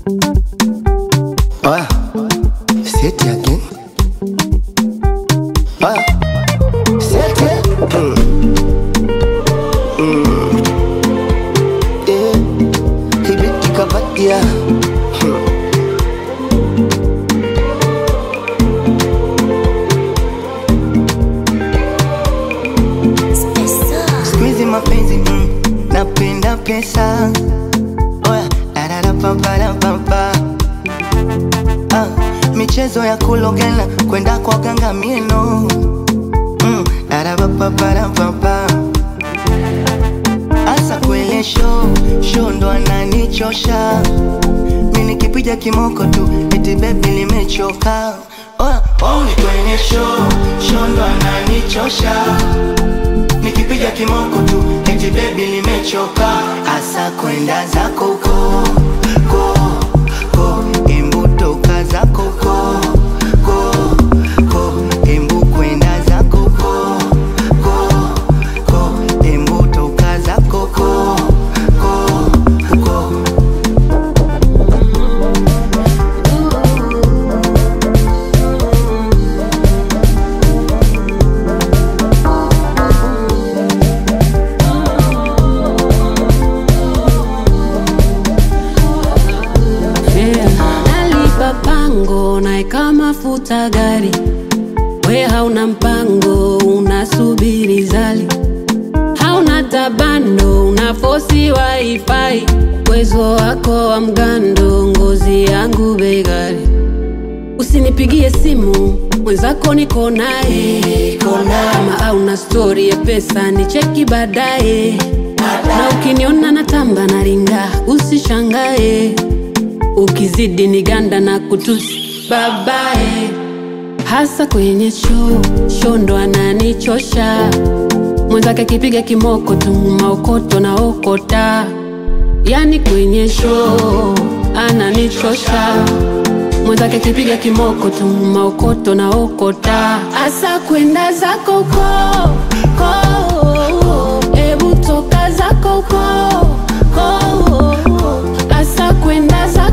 Ah, say it again. Ah, say it. Mm. Mm. Eh, hibiti kabatia. Hmm. Siku hizi mapenzi mm, napenda pesa. Oya, dararapaparapaapa. Ah, michezo ya kulogela kwenda kwa ganga mieno mm, dararapaparapaapa. Asa kwele show show ndo ananichosha mi nikipiga kimoko tu eti bebi limechoka Oya, oh, ni kwenye show show ndo ananichosha nikipiga kimoko tu eti bebi limechoka asa kwenda zako ko ko ko embu toka zako ko ko ko embu kwenda zako ko ko ko embu toka zako ko ko ko Yeah. Nalipa pango naeka mafuta gari, we hauna mpango, unasubiri zali, hauna tabando, unafosi wifi, uwezo wako wa mgando, ngozi yangu begari, usinipigie simu mwenzako niko naye kama auna stori ya pesa ni cheki baadaye na ukiniona natamba na ringa usishangae ukizidi ni ganda na kutusi babae hasa kwenye show show ndo ananichosha mwenzake akipiga kimoko tu maokoto na okota yani kwenye show ananichosha mwenzake akipiga kimoko tu maokoto na okota asa kwenda zako ko ko ebu toka zako ko ko asa kwenda zako